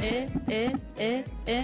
eh, eh, eh, eh.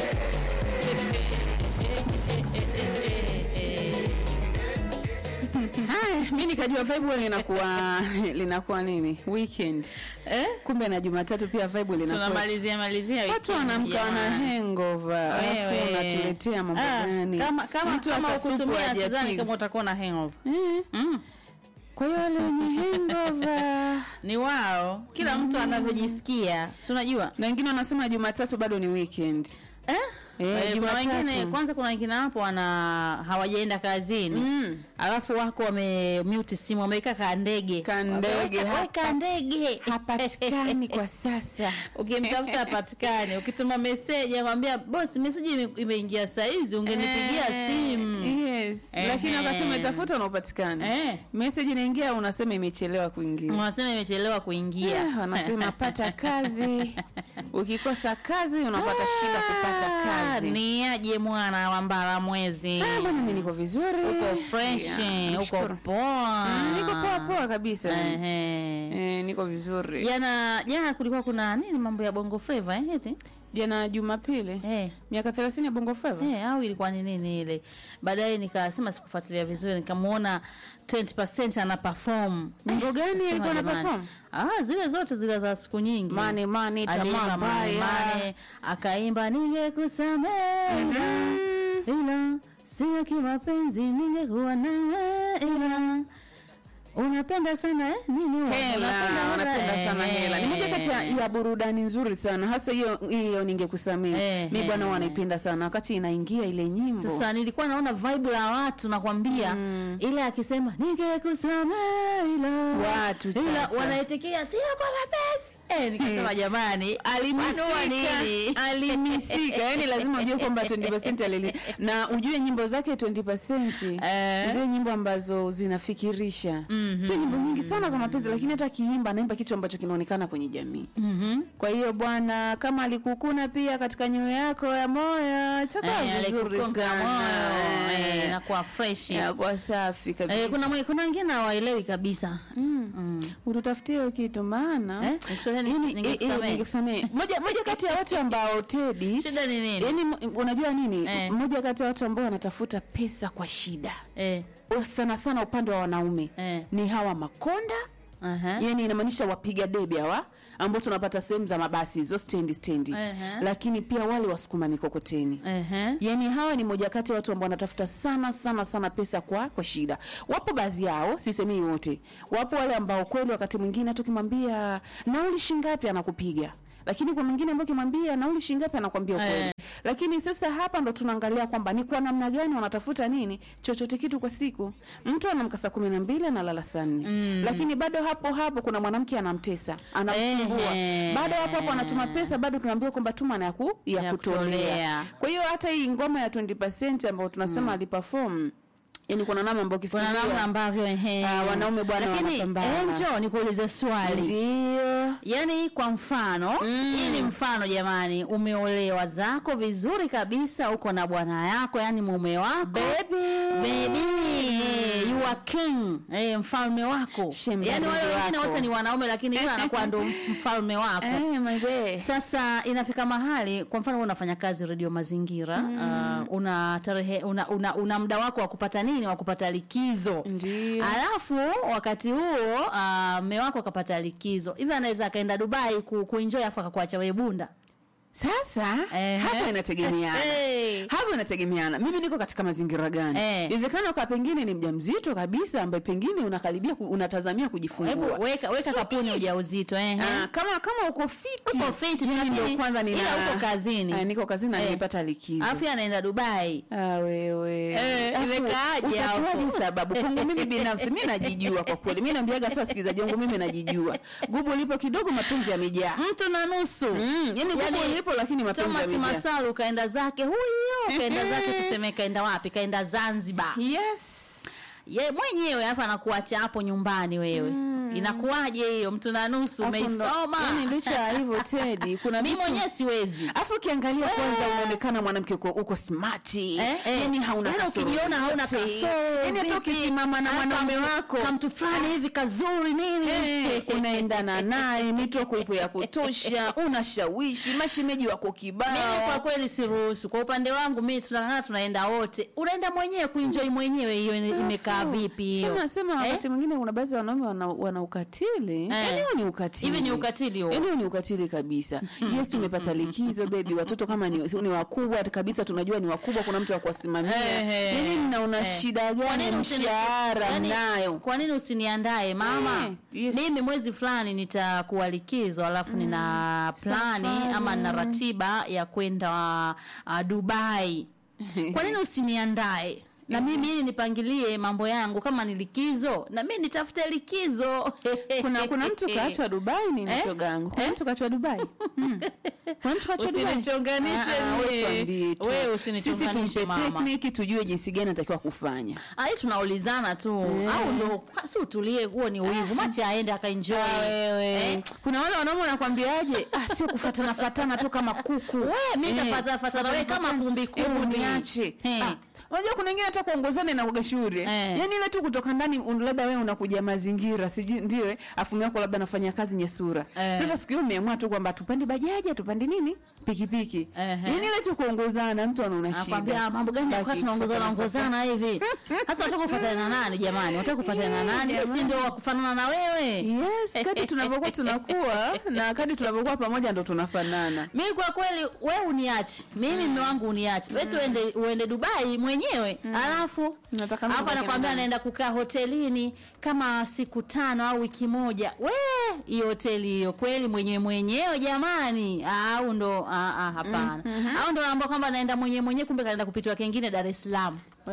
Haya, mi nikajua vibe linakuwa linakuwa nini weekend, Eh? kumbe na Jumatatu pia vibe linakuwa tunamalizia malizia watu weekend, wanamka wana jamani. hangover, alafu Wewe. unatuletea mambo Ah, gani? kama kama Mtu kama hata supu ukutumia sidhani hajapiga. kama utakuwa na hangover Eh, mm. Kwa hiyo wale wenye hangover ni wao kila mtu anavyojisikia si unajua na wengine wanasema Jumatatu bado ni weekend. eh? Eh, Eh, kuna Jumatatu. wengine kwanza kuna wengine hapo wana hawajaenda kazini Mm. alafu wako wame mute simu wameweka ka ndege Ka ndege, Weka- hapa- weka ndege Hapatikani kwa sasa. ukimtafuta hapatikani ukituma meseji akwambia boss meseji ime- imeingia saizi ungenipigia Eh, simu Yes. Ehe. Lakini wakati umetafuta unapatikana. Eh. Message inaingia unasema imechelewa kuingia. wanasema imechelewa kuingia Eh, wanasema pata kazi. Ukikosa kazi unapata shida kupata kazi. ni aje mwana wa mbara mwezi Ah, bwana mimi niko vizuri. uko fresh Yeah, uko nashukuru. poa Mm, Niko poa poa kabisa. Ehe. Eh, niko vizuri. jana jana kulikuwa kuna nini mambo ya bongo flava eh eti Jana Jumapili eh miaka 30 ya Bongo Flava. Eh, au ilikuwa ni nini ile baadaye nikasema sikufuatilia vizuri nikamuona 20% ana perform Nyimbo gani Nikasema, alikuwa ana jamani, perform? ah zile zote zile za siku nyingi Mane mane Aliimba tamaa Mane mbaya. Mane, akaimba ningekusamehe ila sio kimapenzi ningekuwa nawe ila unapenda sana eh? nini huwa? Hela, Unapenda wanapenda hela, sana eh, hela. Ni moja kati ya, eh. ya burudani nzuri sana, hasa hiyo hiyo ningekusamea. Eh, Mi bwana eh. wanaipenda sana wakati inaingia ile nyimbo. Sasa nilikuwa naona vibe la watu nakwambia, Mm. ile akisema ningekusamehe ila Watu ila sasa. wanaitikia sio kwa mapenzi eh, nikasema jamani, manua nini? alimisika yani lazima ujue kwamba 20% alili na ujue nyimbo zake 20% Eh. zile nyimbo ambazo zinafikirisha Mhm. sio nyimbo nyingi sana za mapenzi lakini hata akiimba anaimba kitu ambacho kinaonekana kwenye jamii Mhm. kwa hiyo bwana kama alikukuna pia katika nyoyo yako ya moyo itakuwa Eh, vizuri alikukonga sana moyo eh, Eh, inakuwa fresh inakuwa safi kabisa eh, kuna mwe- kuna wengine hawaelewi kabisa Mm. mm. ututafutie hiyo kitu maana Eh, nikusamehe, Yaani, ningekusamehe. eh, eh, ningekusamehe. moja moja kati ya watu ambao Teddy shida ni nini Yaani m- unajua nini? Eh. Mmoja kati ya watu ambao wanatafuta pesa kwa shida. eh, Sana sana upande wa wanaume. eh, Ni hawa makonda, aha. yani inamaanisha wapiga debe hawa ambao tunapata sehemu za mabasi hizo stendi stendi. Ehe. Lakini pia wale wasukuma mikokoteni. Ehe. Yaani hawa ni moja kati ya watu ambao wanatafuta sana sana sana pesa kwa kwa shida. Wapo baadhi yao, sisemei wote. Wapo wale ambao kweli wakati mwingine tukimwambia nauli shingapi anakupiga. Lakini kwa mwingine ambao ukimwambia nauli shingapi anakwambia ukweli. Eh. Lakini sasa hapa ndo tunaangalia kwamba ni kwa namna gani wanatafuta nini chochote kitu kwa siku. Mtu anamka saa kumi na mbili analala saa nne Mm. lakini bado hapo hapo kuna mwanamke anamtesa anamsumbua, Ehe. bado hapo hapo anatuma pesa, bado tunaambiwa kwamba tuma na ya, ku, ya, Ya kutolea. kutolea. Kwa hiyo hata hii ngoma ya 20% ambayo tunasema aliperform yani kuna namna ambayo kuna namna ukifikiria ambavyo ehe. Ah, wanaume bwana lakini wanapambana. enjo nikuulize swali ndio yaani kwa mfano Mm. hii ni mfano jamani umeolewa zako vizuri kabisa uko na bwana yako yani mume wako Baby, you are king eh, mfalme wako Shemba yani wale bibi wengine wako. wote ni wanaume lakini yule anakuwa ndo mfalme wako eh, my bae. sasa inafika mahali kwa mfano wewe unafanya kazi redio mazingira mm. uh, una tarehe una, una, una muda wako wa kupata nini wa kupata likizo Ndio. alafu wakati huo uh, mme wako akapata likizo hivi anaweza akaenda dubai ku, kuenjoy afu akakuacha wewe bunda Sasa Ehe. hapo inategemeana. Hey. Hapo inategemeana. Mimi niko katika mazingira gani? Eh. Inawezekana kwa pengine ni mjamzito kabisa ambaye pengine unakaribia ku, unatazamia kujifungua. hebu weka weka kapuni ujauzito eh Ah, kama kama uko fiti. Uko fiti, yani lakini- ndio kwanza nina ila uko kazini. Ah, niko kazini na Eh. nimepata likizo. alafu yeye anaenda dubai Ah, wewe. Eh, Alafu, imekaaje hapo? utatoaje sababu? Kwangu mimi binafsi mimi najijua kwa kweli. Mimi naambiaga tu wasikilizaji wangu mimi najijua. Gubu lipo kidogo mapenzi yamejaa. mtu na nusu Mm, yani gubu Yani, lipo lakini mapenzi Thomas yamejaa. Masalu kaenda zake huyo kaenda zake tuseme kaenda wapi kaenda Zanzibar Yes. ye mwenyewe hapa anakuacha hapo nyumbani wewe Mm. inakuwaje hiyo mtu na nusu Afu ndo- umeisoma yaani licha ya hivyo Teddy, kuna mi vitu mwenyewe siwezi Afu ukiangalia kwanza unaonekana mwanamke uko, uko smart. Eh, eh. Yaani hauna Yaani kasoro ukijiona hauna yoyote. kasoro, Yaani hata vipi? ukisimama na Ah, mwanaume kam- wako kamtu fulani hivi kazuri nini Eh, unaendana naye mitoko ipo ya kutosha unashawishi mashemeji wako mimi kwa kibao kweli siruhusu kwa upande wangu mi tunang'ana tunaenda wote unaenda mwenyewe kuenjoy mwenyewe hiyo ine- imekaa vipi hiyo sema sema Eh? wakati mwingine kuna baadhi ya wanaume wana, wana ukatili yaani huo ni ukatili Hivi ni ukatili huo? Yaani huo ni ukatili kabisa yes tumepata likizo bebi watoto kama ni, ni wakubwa kabisa tunajua ni wakubwa kuna mtu wa kuwasimamia Eh, yaani mnaona eh. shida Kwa gani nini usini- mshahara yaani, mnayo kwa nini usiniandae mama Eh, yes. mimi mwezi fulani nitakuwa likizo alafu nina plani Safari. ama na ratiba ya kwenda uh, dubai kwa nini usiniandae na mimi ili nipangilie mambo yangu kama ni likizo na mimi nitafute likizo kuna kuna mtu kaachwa Dubai ni Eh? shogangu kuna mtu kaachwa Dubai Hmm. kuna mtu kaachwa Dubai Usinichonganishe Ah, ah, mie. wewe tuambie tu. Wewe usinichonganishe Sisi tumpe mama. tekniki tujue jinsi gani anatakiwa kufanya ai tunaulizana tu au ndo si utulie huo ni uivu machi aende akaenjoy Ah, wewe. Eh? kuna wale wanaume wanakwambiaje ah, sio kufatana fatana tu kama kuku We, mi Eh, tafatana fatana we kama fatana. kumbi Hebu kumbi. niache Eh. Ah, unajua kuna wengine hata kuongozana na kuga shule Eh. yaani ile tu kutoka ndani un- labda wewe unakuja mazingira sijui ndio eh, afu mume wako labda anafanya kazi nyesura Eh. sasa siku hiyo umeamua tu kwamba tupande bajaji tupande nini pikipiki Ehe. yaani ile tu kuongozana mtu anaona nakwambia shida mambo gani Baki kwa tunaongozana kufatana ongozana hivi sasa wataka kufuatana na nani jamani wataka kufuatana na nani si ndio wa kufanana na wewe yes kadi tunavyokuwa tunakuwa na kadi tunavyokuwa pamoja ndo tunafanana mimi kwa kweli we uniache mimi mme wangu uniache we tuende uende dubai mwenyewe alafu Nataka mimi alafu nibaki anakwambia na anaenda kukaa hotelini kama siku tano au wiki moja we hiyo hoteli hiyo kweli mwenyewe mwenyewe jamani au ndo ah, ah, hapana au ndo naambia kwamba anaenda mwenyewe mwenyewe kumbe kanaenda kupitiwa kengine dar es salaam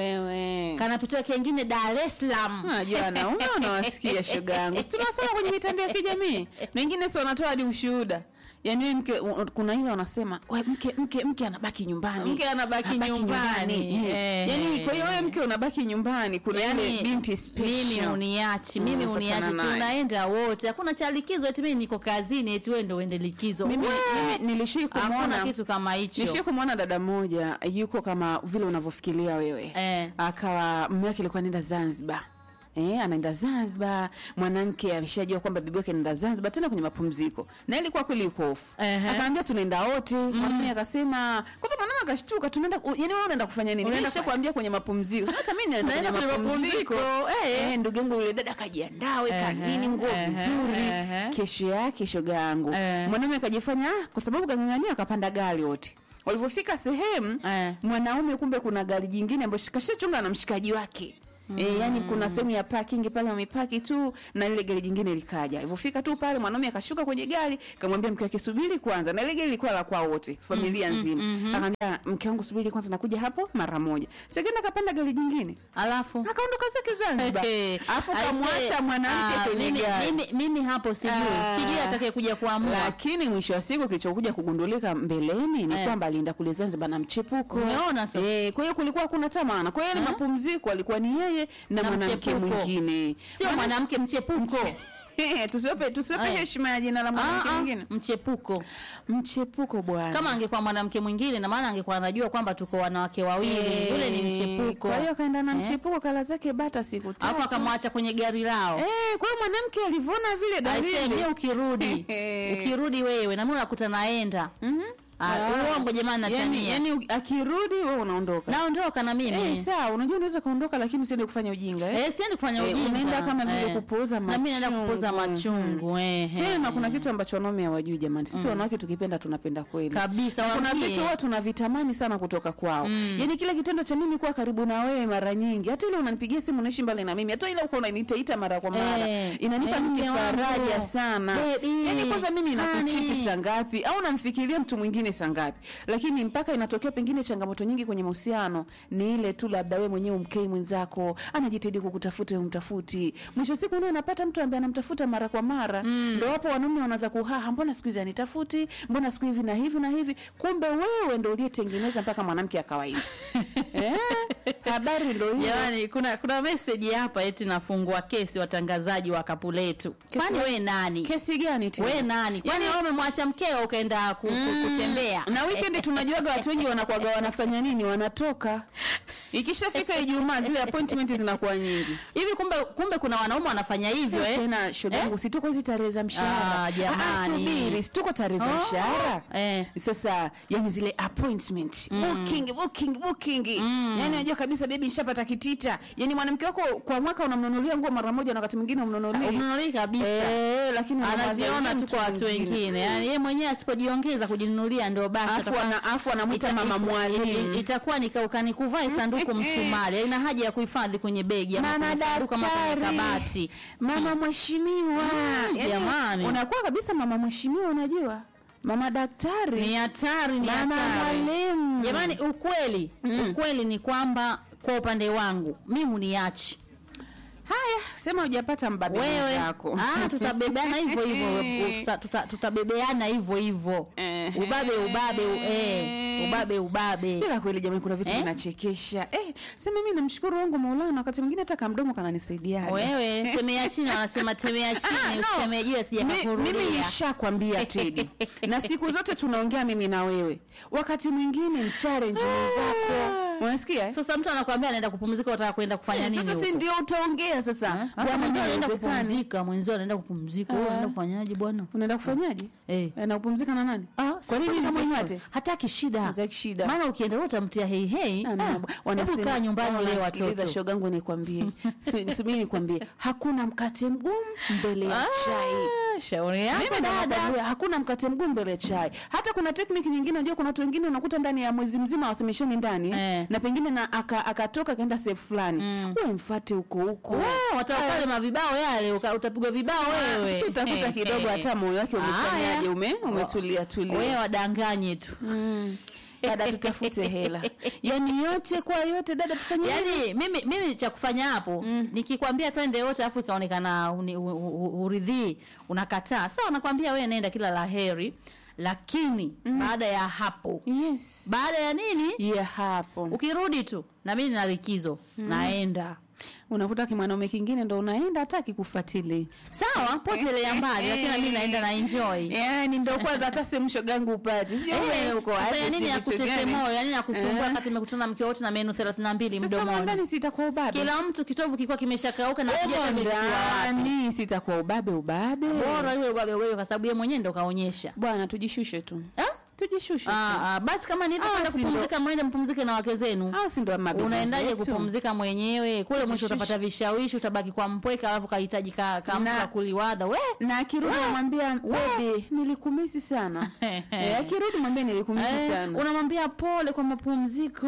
wewe kanapitiwa kengine dar es salaam Unajua wanaume wanawasikia shoga yangu. Si tunasoma kwenye mitandao ya kijamii. Wengine si wanatoa hadi ushuhuda. Yaani wewe mke u- kuna ile wanasema, "We mke mke mke anabaki nyumbani." Mke anabaki nyumbani. Eh. Eh. Yaani kwa hiyo wewe mke unabaki nyumbani. Kuna ile binti mimi special. uniachi mimi Unafuatana uniachi naye. tunaenda wote hakuna cha likizo eti mimi niko kazini eti wewe ndo uende likizo Mimi We, mimi nilishii hakuna kumwona kitu kama hicho Nishie kumwona dada mmoja yuko kama vile unavyofikiria wewe. Eh. Akawa mume wake alikuwa anaenda Zanzibar. Eh, anaenda Zanzibar, mwanamke ameshajua kwamba bibi yake anaenda Zanzibar tena kwenye mapumziko. Na ilikuwa kweli yuko off. Ehe. Akaambia tunaenda wote. Mwanamume akasema, kwanza mwanamume akashtuka tunaenda yaani wewe unaenda kufanya nini? Unaenda Nisha kuambia kwenye mapumziko. Sasa kama mimi naenda Naenda kwenye kwenye mapumziko. mapumziko. Eh. Eh, ndugu yangu yule dada kajiandaa weka Ehe, nini nguo ehe, vizuri. ehe. Kesho yake shoga yangu. Eh. Mwanaume akajifanya "Ah, kwa sababu kang'ang'ania akapanda gari wote. Walivyofika sehemu Eh. mwanaume kumbe kuna gari jingine ambayo kashachunga na mshikaji wake. Mm. E, yani kuna sehemu ya parking pale wamepaki tu na ile gari jingine likaja. Ilivyofika tu pale mwanaume akashuka kwenye gari, kamwambia mke wake subiri kwanza. Na ile gari ilikuwa la kwao wote, familia nzima. Akamwambia mke wangu subiri kwanza nakuja hapo mara moja. Sasa akapanda gari jingine. alafu Akaondoka zake Zanzibar. Hey, Alafu I say, kamwacha mwanamke ah, kwenye mimi, gari. mimi, mimi hapo sijui Ah. sijui atakaye kuja kuamua lakini mwisho wa siku kilichokuja kugundulika mbeleni ni Eh. kwamba alienda kule Zanzibar na mchepuko. Umeona sasa? Eh, kwa hiyo kulikuwa hakuna tamana. Kwa hiyo ni Eh? mapumziko alikuwa ni yeye na, Na mwanamke mchepuko. mwingine. sio mwanamke mchepuko Eh, tusiwape tusiwape Eh. heshima ya jina la mwanamke Ah, ah, mwingine. mchepuko Mchepuko bwana. kama angekuwa mwanamke mwingine na maana angekuwa anajua kwamba tuko wanawake wawili Eh, yule ni mchepuko Kwa hiyo akaenda na Eh? mchepuko kala zake bata siku alafu tatu. akamwacha kwenye gari lao Eh, kwa hiyo mwanamke alivyoona vile aisee dalili. ukirudi ukirudi wewe na mimi unakuta naenda Mhm. Ah, uongo jamani yani, natania yani u- akirudi wewe unaondoka. naondoka na mimi Eh, sawa, unajua unaweza kaondoka lakini usiende kufanya ujinga eh? Eh, siendi kufanya Eh, ujinga. unaenda kama vile Eh. kupuuza Na mimi naenda kupuuza machungu. machungu. eh, Sema eh. kuna kitu ambacho wanaume hawajui jamani. Sisi wanawake tukipenda tunapenda kweli. kabisa kuna waambie. vitu huwa tunavitamani sana kutoka kwao mm. yaani kile kitendo cha mimi kuwa karibu na wewe mara nyingi hata ile unanipigia simu unaishi mbali na mimi hata ile uko unaniitaita mara kwa mara Eh, inanipa eh, mimi mke wangu. faraja sana Baby, yaani kwanza mimi nakuchiti honey. saa ngapi au namfikiria mtu mwingine saa ngapi lakini mpaka inatokea pengine changamoto nyingi kwenye mahusiano ni ile tu labda wewe mwenyewe umkei mwenzako anajitahidi kukutafuta umtafuti mwisho wa siku ndio anapata mtu ambaye anamtafuta mara kwa mara mm. ndo hapo wanaume wanaanza kuhaha mbona siku hizi anitafuti mbona siku hivi na hivi na hivi kumbe wewe ndo uliyetengeneza mpaka mwanamke akawa hivi eh? habari ndo hiyo Jamani, kuna kuna message hapa eti nafungua kesi watangazaji wa kapu letu. Kwani we nani? kesi gani tena? We nani? Kwani wewe umemwacha mkeo ukaenda ku, ku, kutembea? na weekend tunajuaga watu wengi wanakuwaga wanafanya nini wanatoka ikishafika ijumaa zile appointment zinakuwa nyingi Hivi kumbe kumbe kuna wanaume wanafanya hivyo eh? tena shogangu si tuko hizi tarehe za mshahara Ah, jamani. subiri si tuko tarehe za Oh, mshahara eh. sasa yani zile appointment booking booking booking yani unajua kabisa bebi nishapata kitita yani mwanamke wako kwa mwaka unamnunulia nguo mara moja na wakati mwingine umnunulia Umnunulii kabisa. eh lakini Anaziona unamwambia tu mtu kwa watu mwingine. wengine. Yaani yeye mwenyewe asipojiongeza kujinunulia ndio basi afu atakuwa- ana afu anamwita ita- mama ita- mwalimu itakuwa ni kaukani kuvaa sanduku msumali haina haja ya kuhifadhi kwenye begi ama mama kwenye sanduku ama kwenye daktari kabati mama mheshimiwa Mm, Yaani, jamani. unakuwa kabisa mama mheshimiwa unajua mama daktari ni hatari ni mama hatari mwalimu jamani ukweli ukweli ni kwamba kwa upande wangu mi huniachi haya sema hujapata mbabe wewe wako ah, tutabebeana hivyo hivyo tuta- tuta- tutabebeana hivyo hivyo Eh. ubabe ubabe u- eh, ubabe ubabe bila kweli jamani kuna vitu Eh? vinachekesha eh, sema mimi namshukuru wangu maulana wakati mwingine hata kamdomo kananisaidia wewe temea chini wanasema temea chini Ah, no. usitemee juu Mi- asijakakurudia mimi nishakwambia Tedi, na siku zote tunaongea mimi na wewe, wakati mwingine mchallenge zako, unasikia eh? sasa mtu anakuambia anaenda kupumzika utaka kwenda kufanya nini Sasa si huko? ndio utaongea sasa, Eh? Hata bwana, mwenzio anaenda haiwezekani. kupumzika mwenzio anaenda kupumzika wewe unaenda kufanyaje bwana Unaenda kufanyaje? Eh. Eh, na kupumzika na nani? Ah, Kwa nini kama mwenyewe hivyo? ate? hataki shida Hataki shida. maana ukienda wewe utamtia hei hei Ah, no, ah, wanasema- hebu kaa nyumbani ule wanasikiliza, watoto shogangu nikwambie, Su- subiri nikwambie, hakuna mkate mgumu mbele ya chai. Ah, shauri yako Mimi ndo dada nakwambia hakuna mkate mgumu mbele ya chai. Hata kuna tekniki nyingine, unajua kuna watu wengine unakuta ndani ya mwezi mzima wasemeshani ndani Eh. na pengine na aka- akatoka akaenda sehemu fulani, wewe mfuate huko huko. Ah, watakale mavibao yale uka- utapigwa vibao wewe Si utakuta kidogo hata moyo wake umefanyaje, Haya. ume umetulia wewe tulia. wadanganye tu Dada, tutafute hela, yani yote kwa yote, dada, tufanye yaani mimi mimi cha kufanya hapo nikikwambia twende wote afu ikaonekana uni- u- u- u- uridhii unakataa sawa nakwambia wewe nenda kila la heri lakini baada ya hapo yes baada ya nini ya hapo ukirudi tu na mimi nina likizo naenda unakuta kimwanaume kingine ndo unaenda hataki kufuatilia sawa potelea mbali lakini na mimi naenda na enjoy yani ndo kwanza hata sehemu shogangu upati sijui Eh, wewe uko sasa wapi, ya nini sijui ya vitu kutese gani. moyo ya nini ya kusumbua Eh. wakati nimekutana na mke wote na menu 32 sasa mdomoni ndani sitakuwa ubabe kila mtu kitovu kilikuwa kimeshakauka na Humo kijana kikiwa wapi ndani sitakuwa ubabe ubabe bora iwe ubabe wewe kwa sababu yeye mwenyewe ndo kaonyesha bwana tujishushe tu Ah? tujishushe tu Ah, ah, basi kama ni hivyo Ah, kwenda si ndo- kupumzika mwende mpumzike na wake zenu au si ndo mabebe unaendaje zetu? kupumzika mwenyewe kule mwisho Kujishusha. utapata vishawishi utabaki kwa mpweka alafu kahitaji ka, ka mtu Na- wa kuliwadha we na akirudi namwambia bebi nilikumisi sana eh, akirudi mwambie nilikumisi Eh, sana unamwambia pole kwa mapumziko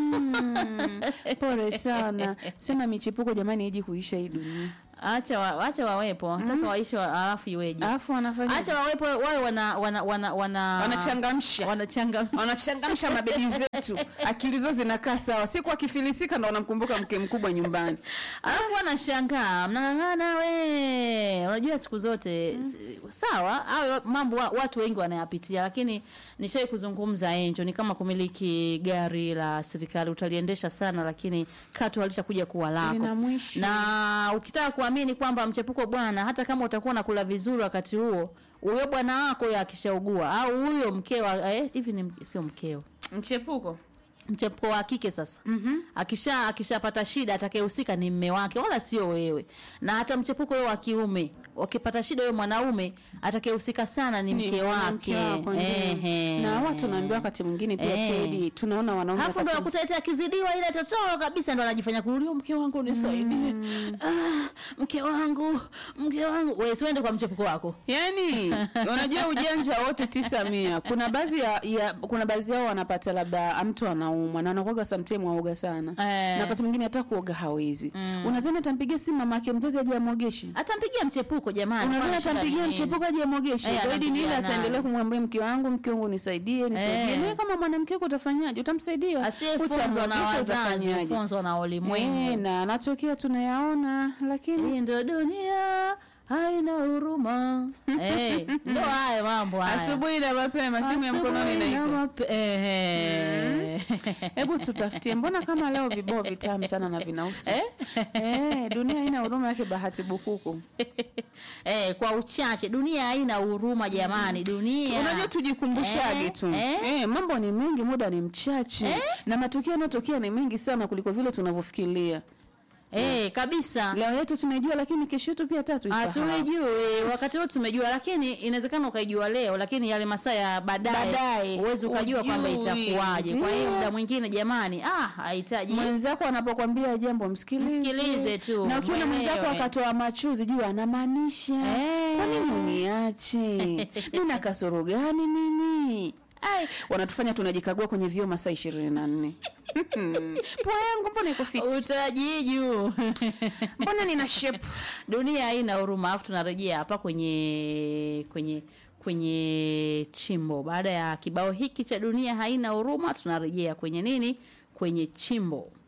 Mm, pole sana sema michepuko jamani iji kuisha hii dunia acha wa, acha wawepo nataka waishi wa, alafu iweje alafu wanafanya acha wawepo wawe wana wana wana wana wanachangamsha wanachangamsha wanachangamsha mabebi zetu akili zao zinakaa sawa siku akifilisika ndo wanamkumbuka mke mkubwa nyumbani alafu wanashangaa mnang'ang'ana we unajua siku zote s- sawa au mambo wa, watu wengi wanayapitia lakini nishai kuzungumza enjo ni kama kumiliki gari la serikali utaliendesha sana lakini katu halitakuja kuwa lako Lina mwisho. na ukitaka kuamini kwamba mchepuko bwana hata kama utakuwa unakula vizuri wakati huo huyo bwana wako huyo akishaugua au huyo mkeo eh, hivi ni mke- sio mkeo mchepuko mchepuko wa kike sasa mm-hmm. akisha akishapata shida atakayehusika ni mme wake wala sio wewe na hata mchepuko huyo wa kiume wakipata shida huyo mwanaume atakayehusika sana ni mke mwanamke wake wako, ndio. Ehe. na watu naambiwa wakati mwingine pia Eh. Teddy, tunaona wanaume Alafu ndo wakati- wakuta eti akizidiwa ile totoro kabisa ndo anajifanya kurudio mke wangu nisaidie ah, mke wangu mke wangu wewe siende kwa mchepuko wako yani unajua ujanja wote tisa mia kuna baadhi ya, ya kuna baadhi yao wanapata labda mtu anaumwa na anakuaga sometime waoga sana Eh. na wakati mwingine hata kuoga hawezi mm. unadhani atampigia simu mama yake mzazi aje amwogeshe atampigia mchepuko jamani unadhani kwani shida atampigia ni nini? mchepuko aje amwogeshe Eh, zaidi ni ile anampigia ataendelea nani? kumwambia mke wangu mke wangu nisaidie nisaidie Eh. Wewe kama mwanamke wako utafanyaje utamsaidia asiyefunzwa na Utamwogesha, wazazi utafanyaje? funzwa na ulimwengu Eh, na anatokea tunayaona lakini hii ndo dunia haina huruma eh, ndo haya mambo haya asubuhi na mapema simu ya mkononi Asubuhi na inaita mape- ehe. hebu tutafutie mbona kama leo vibao vitamu sana na vinausi Eh? eh, dunia haina huruma yake bahati bukuku eh, kwa uchache dunia haina huruma jamani dunia unajua tujikumbushage Eh, tu eh. eh, mambo ni mengi muda ni mchache na matukio yanayotokea ni mengi sana kuliko vile tunavyofikiria eh, kabisa leo yetu tunaijua lakini kesho yetu pia tatu hatuijui wakati wote tumejua lakini inawezekana ukaijua leo lakini yale masaa ya baadaye Baadaye, huwezi ukajua kwamba hujui. itakuwaje kwa hiyo Ndio. muda mwingine jamani ah hahitaji mwenzako anapokwambia jambo msikilize Msikilize tu, na ukiona mwenzako mwelewe. akatoa machuzi juu anamaanisha Eh. kwa nini uniache nina kasoro gani mimi Ai, wanatufanya tunajikagua kwenye vyoo masaa ishirini na nne pua yangu mbona iko fiti utajiju mbona nina shape dunia haina huruma alafu tunarejea hapa kwenye kwenye kwenye chimbo baada ya kibao hiki cha dunia haina huruma tunarejea kwenye nini kwenye chimbo